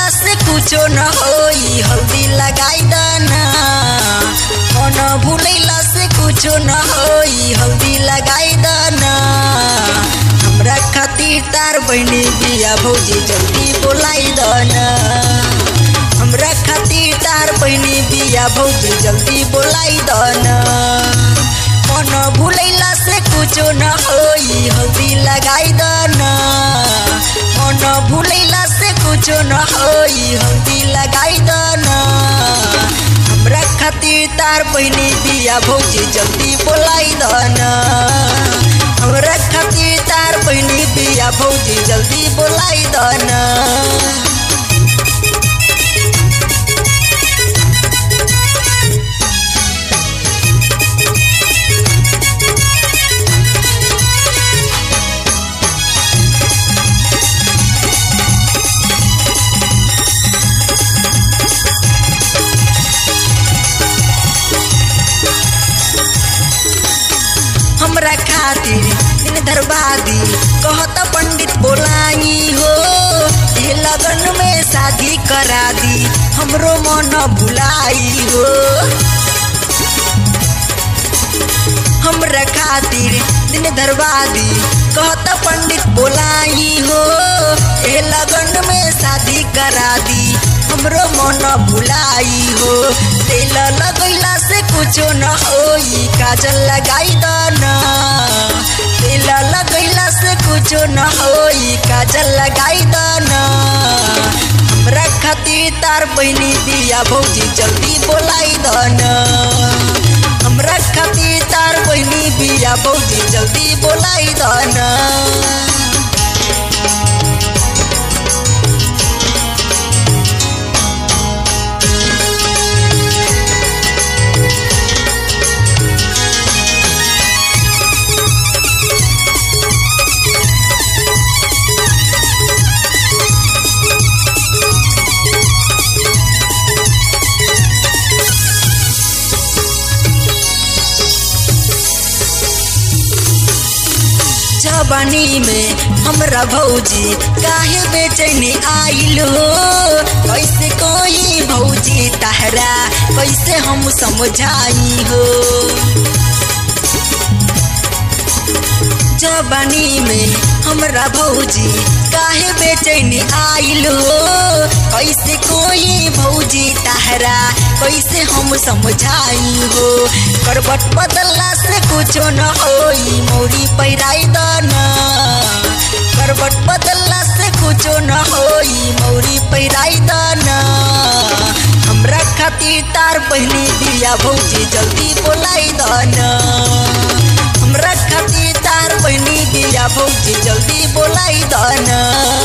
भुलैला से कुछो न होई हल्दी लगाई दाना मन भुलैला से कुछो न होई हल्दी लगाई दाना हमरा खातिर तार बहनी बिया भौजी जल्दी बोलाई दाना हमरा खातिर तार बहनी बिया भौजी जल्दी बोलाई दाना मन भुलैला से कुछो न होई हल्दी लगाई दाना मन भुलैला से कुछो न होई हल्दी लगाई दाना हमरा खातिर तार बहनी बिया भौजी जल्दी बोलाई दाना हमरा खातिर तार बहनी बिया भौजी जल्दी बोलाई दाना हमरा खातिर दिन दरबादी कहत पंडित बोलाई हो ये लगन में शादी करा दी हमरो मन भुलाई हो हमरा खातिर दिन दरबादी कहत पंडित बोलाई हो ये लगन में शादी करा दी हमरो मन भुलाई हो तेल लगैला से कुछो न होई काजल लगाई दाना तेल लगैला से कुछो न होई काजल लगाई दाना हमरा खातिर तार बहनी बिया भौजी जल्दी बोलाई दाना हमरा खातिर तार बहनी बिया भौजी जल्दी बोलाई दाना जवानी में हमरा भौजी काहे बेचैनी आइल हो कैसे कोई भौजी तहरा कैसे हम समझाई हो जवानी में हमरा भौजी काहे बेचैनी आइल हो कैसे कोई भौजी तहरा कैसे हम समझाई हो करबट बदलला से कुछो न होई मौरी पैराई दाना करबट बदलला से कुछो न होई मौरी पैराई दाना हमरा खातिर तार बहनी बिया भौजी जल्दी बोलाई दाना हमरा खातिर तार बहनी बिया भौजी जल्दी बोलाई दाना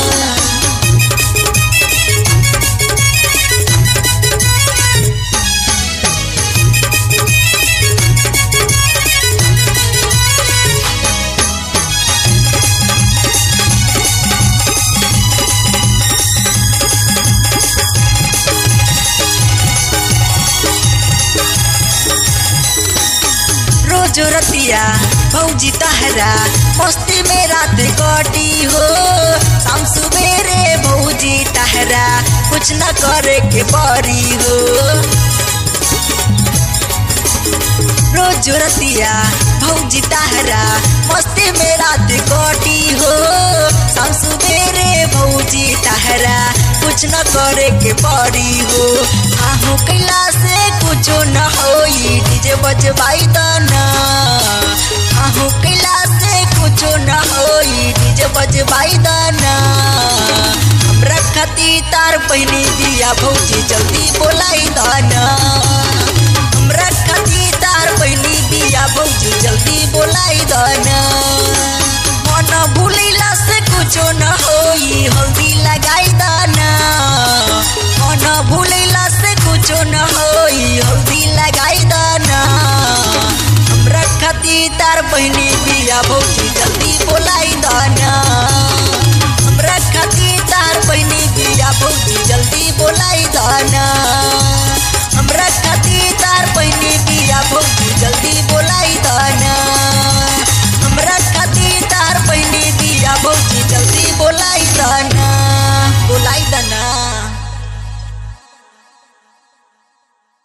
रोज रतिया भौजी तहरा मस्ती में रात कटी हो शाम सुबेरे भौजी तहरा कुछ न करे के परी हो रोज रतिया भौजी तहरा मस्ती में रात कटी हो शाम सुबेरे भौजी तहरा कुछ न करे के परी हो आहू कैला से कुछो न होई डीजे बजबाई दाना आहू कैला से कुछो न होई डीजे बजबाई दाना हमरा खातिर तार बहनी बिया भौजी जल्दी बोलाई दाना हमरा खातिर तार बहनी बिया भौजी जल्दी बोलाई दाना मन भूलैला से कुछो न होई हल्दी लगाई दाना मन भूलैला से कुछो न होई हल्दी लगाई दाना हमरा खातिर तार बहनी बिया भौजी जल्दी बोलाई दाना हमरा खातिर तार बहनी बिया भौजी जल्दी बोलाई दाना